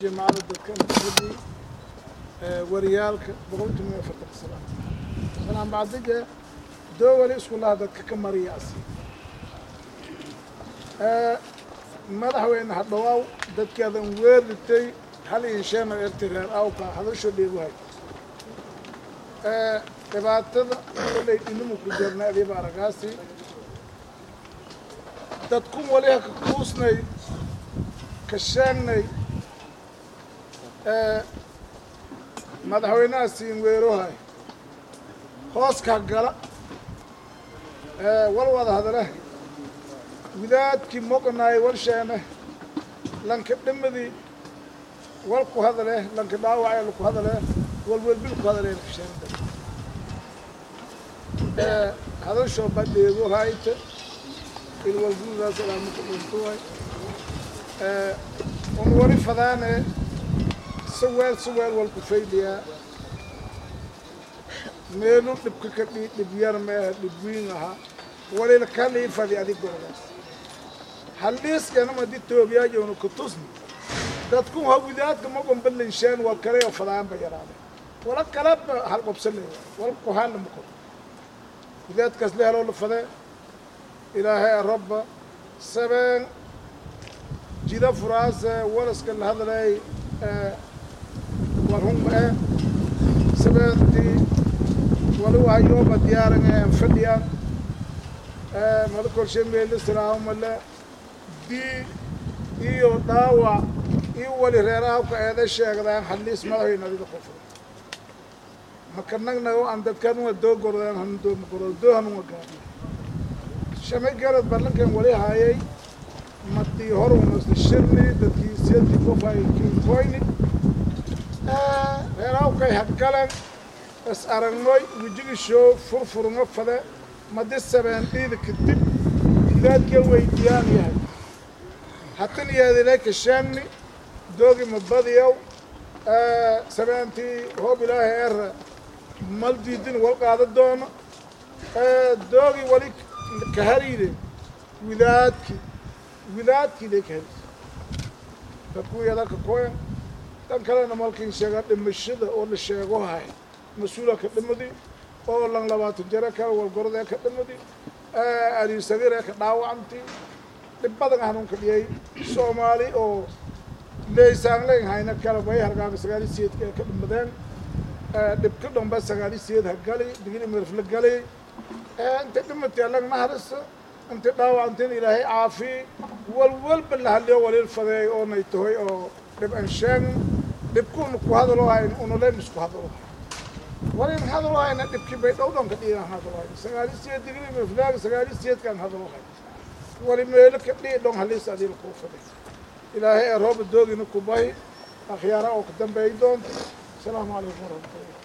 jamacada dadka mufradii wariyaalka boqolkiiba iyo afartan salaam salaam bacdige doo wali isku laha dadka ka mariyaasi madaxweyne hadhawaaw dadkaadan weeritay hal insheena erti reer awka hadasho dheeguhay dhibaatada kolay dhinimu ku jirna adiiba aragaasi dadkun wali haka kuusnay ka sheegnay madaxweynaha siin weerohay hooska gala wal wada hadale widaadkii moqnaay warsheene lanka dhimadii wal ku hadale lanka dhaawacee laku hadale walwelbil ku hadale lakasheenta hadashoo badheego hayta ilwalgudaas ilaamaka dhuntuway un wali fadaane saweel saweel walku faydiyaa meelu dhibka ka dhi dhib yar meeha dhib wiin ahaa walila kalii fadi adigoodaas halliiskanama di toogiyaajoona ku tusni dadku hawidaadka magon badlansheen wal kale oo fadaanba yaraade wala kaleba hal qobsaleeya wal kuhaanna mako widaadkaas le haloo la fadee ilaahay rabba sabeen jida furaase walaska la hadlay warhunma e sabeentii wali wahayooba diyaaran en fadhiyaan mala korshe meelisiraahumale dii iyo dhaawac iyo wali reerahabka eeda sheegdaan halliis madaxweyne adiga qofo maka nagnago aan dadkanua doo gordaan handooma gordo doo hanuma gaadna shamay garad ballankan wali hayay madii horunasla shirni dadkii seedii qofay kinkoyni reerahabkay hadgalan is aragnoy wejigishow furfurngo fade madi sabeen dhiida kadib gidaadka weydiyaan yahay hatan yeedilay kashaanni doogi mabadiyow sabeentii hoob ilaahay era mal diidin wal qaada doono doogi wali kahariide widaadki widaadkii lay kahariide dadkuwiya dalka koyan dan kalena malkin sheegaa dhimashada oo la sheego hay mas-uula ka dhimadi oo lan labaatan jare kale walgorodee ka dhimadi aliir sagiir ee ka dhaawacanti dhib badan hanuunka dhiyay soomaali oo leysaanleyn hayna kale bay hargaaga sagaali siyeedka ee ka dhimadeen dhibka dhomba sagaali siyeed ha gali digili mirfla gali inta dhimati allag naharisa inta dhaawacantin ilaahay caafi walwalba la hadliyo waliil fadeey oo nay tahoy oo dhib an sheegn dhibkuuna ku hadalo hayn unuleyn isku hadalo hay walin hadalo hayna dhibkii bay dhow dhonka dhiigan hadalo hay sagaali siyeed digili mirflaaga sagaali siyeedkaan hadalo hay wali meelo ka dhii dhon haliis adiil kuu faday ilaahay ee rooba doogina ku bahi akhyaara oo ka dambeey doonta asalaamu calaykum waraxmatullahi